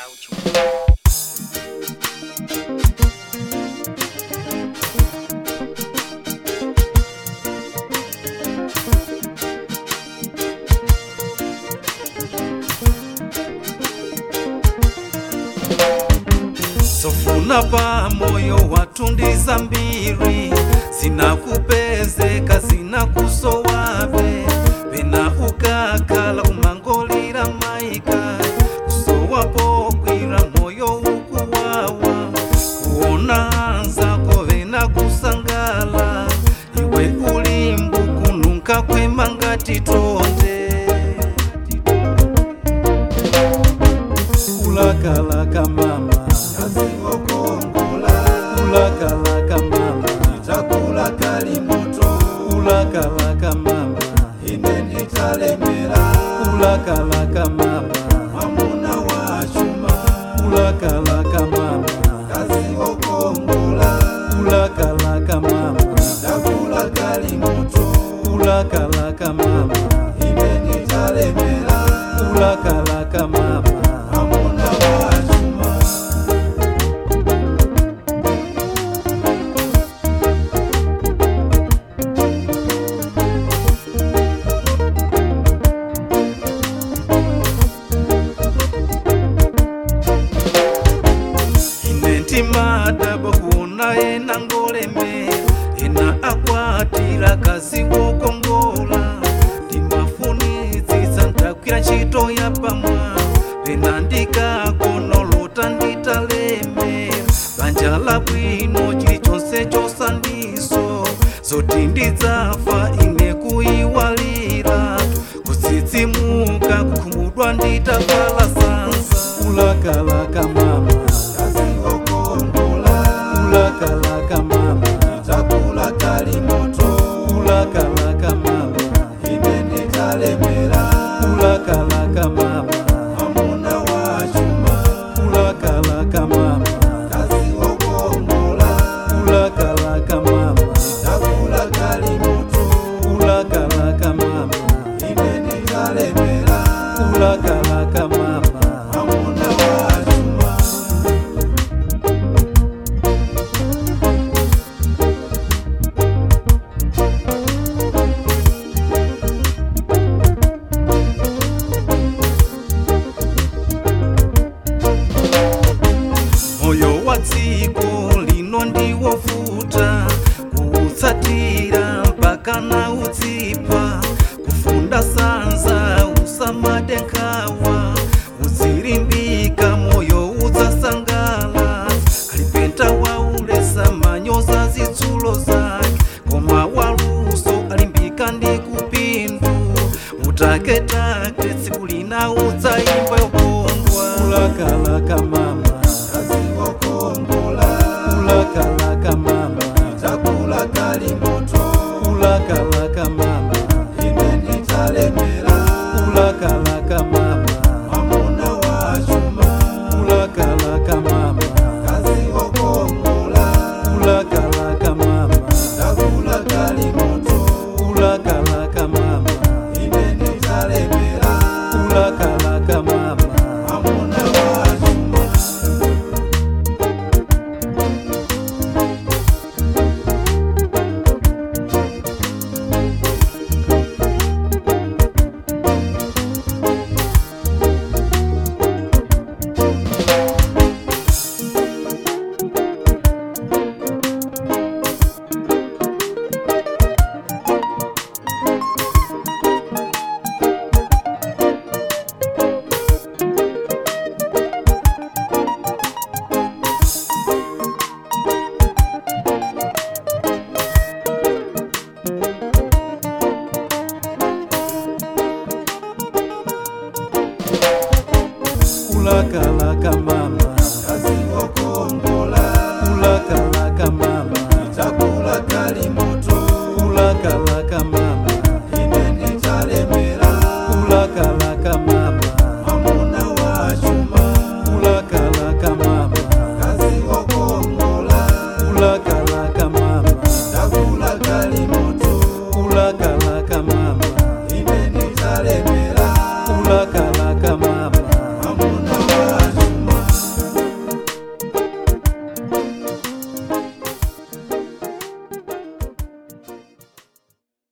uchumi. sofuna pa moyo watundiza mbiri zinakupezeka zinakusowabe pena ukakhala kumangolira maika kusowapo kwira moyo ukuwawa kuona anzako vena kusangala iwe ulimbu kununka kwema ngati tonde kulakalaka mama kulakalaka mama chakula kali moto kulakalaka mama ine nditalemera kulakalaka mama mwamuna wa chuma kulakalaka mama kazi okongola kulakalaka mama chakula kali moto kulakalaka mama ine nditalemera kulakalaka mama mwamuna wa chuma ine ndimadabo kuona ena ngolemera ena akwatira kazi wokongola ndimafunitsitsa ndakwira ntchito ya pamwa pena ndikakonolota nditalemera banja labwino chilichonse chosandiso zoti ndidzafa ine kuyiwalira kutsitsimuka kukhumudwa nditavala sansa kulakalaka mama kazi okongola kulakalaka mama chakula kali moto kulakalaka mama ine nditalemera kulakalaka mama mwamuna wa chuma kulakalaka mama kazi okongola kulakalaka mama chakula kali moto kulakalaka mama ine nditalemera kulakalaka mama mwamuna wa chuma moyo wa dziko lino ndiwovuta kuutsatira mpaka na udzipa kufunda sanza usamade nkhawa udzilimbika moyo udzasangala kalipenta waulesa manyoza zitsulo zake koma waluso alimbika ndi kupindu mutaketake tsiku lina udzayimba yokondwa kulakalaka mama kazi okongola kulakalaka mama chakula kali moto kulakalaka mama ine nditalemera kulakalaka mama mwamuna wa chuma kulakalaka mama kazi okongola kulakalaka mama chakula kali moto kulakalaka mama ine nditalemera kulakalaka mama mwamuna wa chuma kulakalaka mama